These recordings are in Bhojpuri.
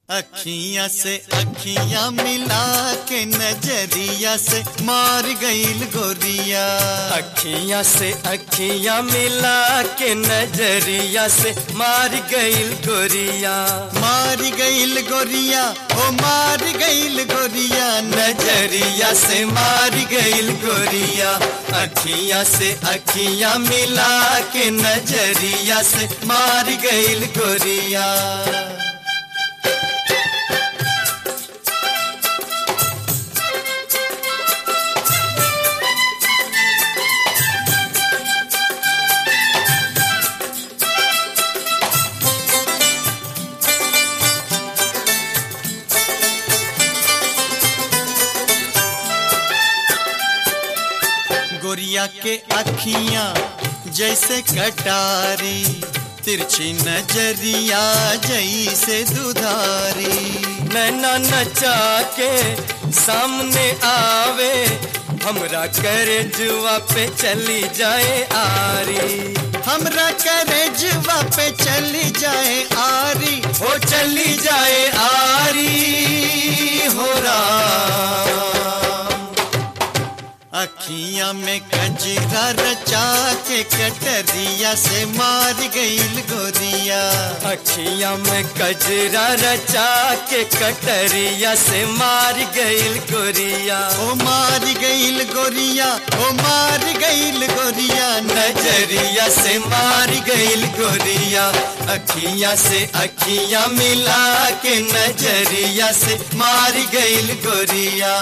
अखियां से अखियां मिला के नजरिया से मार गईल गोरिया अखियां से अखियां मिला के नजरिया से मार गईल गोरिया मार गईल गोरिया ओ मार गईल गोरिया नजरिया से मार गईल गोरिया अखियां से अखियां मिला के नजरिया से मार गईल गोरिया गोरिया के अखियां जैसे कटारी तिरछी नजरिया जैसे दुधारी नैना नचा के सामने आवे हमरा करे जुआ पे चली जाए आरी हमरा करे जुआ पे चली जाए आरी हो चली जाए आरी हो राम अखियां में कजरा रचा के कटरिया से मार गईल गोरिया अखियां में कजरा रचा के कटरिया से मार गईल गोरिया ओ मार गईल गोरिया ओ मार गईल गोरिया नजरिया से मार गईल गोरिया अखियां से अखियां मिला के नजरिया से मार गईल गोरिया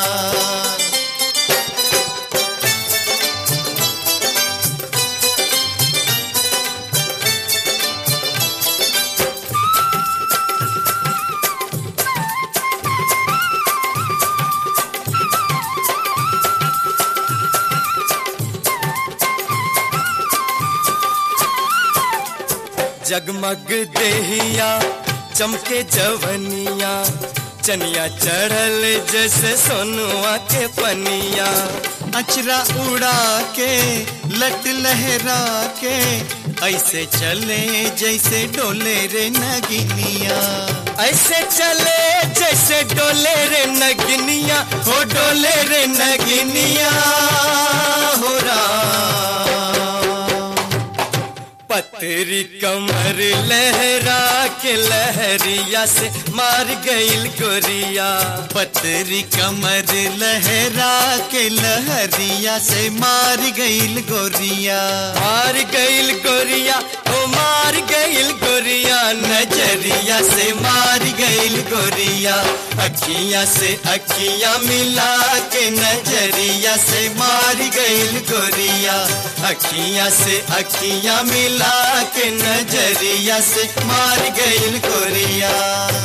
जगमग देहिया चमके जवनिया चनिया चढ़ल जैसे सोनुआ के पनिया अचरा उड़ा के लट लहरा के ऐसे चले जैसे डोले रे नगिनिया ऐसे चले जैसे डोले रे नगिनिया हो डोले रे नगिनिया हो राम पतरी कमर लहरा के लहरिया से मार गईल गोरिया पतरी कमर लहरा के लहरिया से मार गईल गोरिया मार गईल गोरिया ओ मार गईल गोरिया नजरिया से मार गईल गोरिया अखियां से अखियां मिला के नजरिया से मार गईल गोरिया अखियां से अखियां मिला के नजरिया से मार गईल गोरिया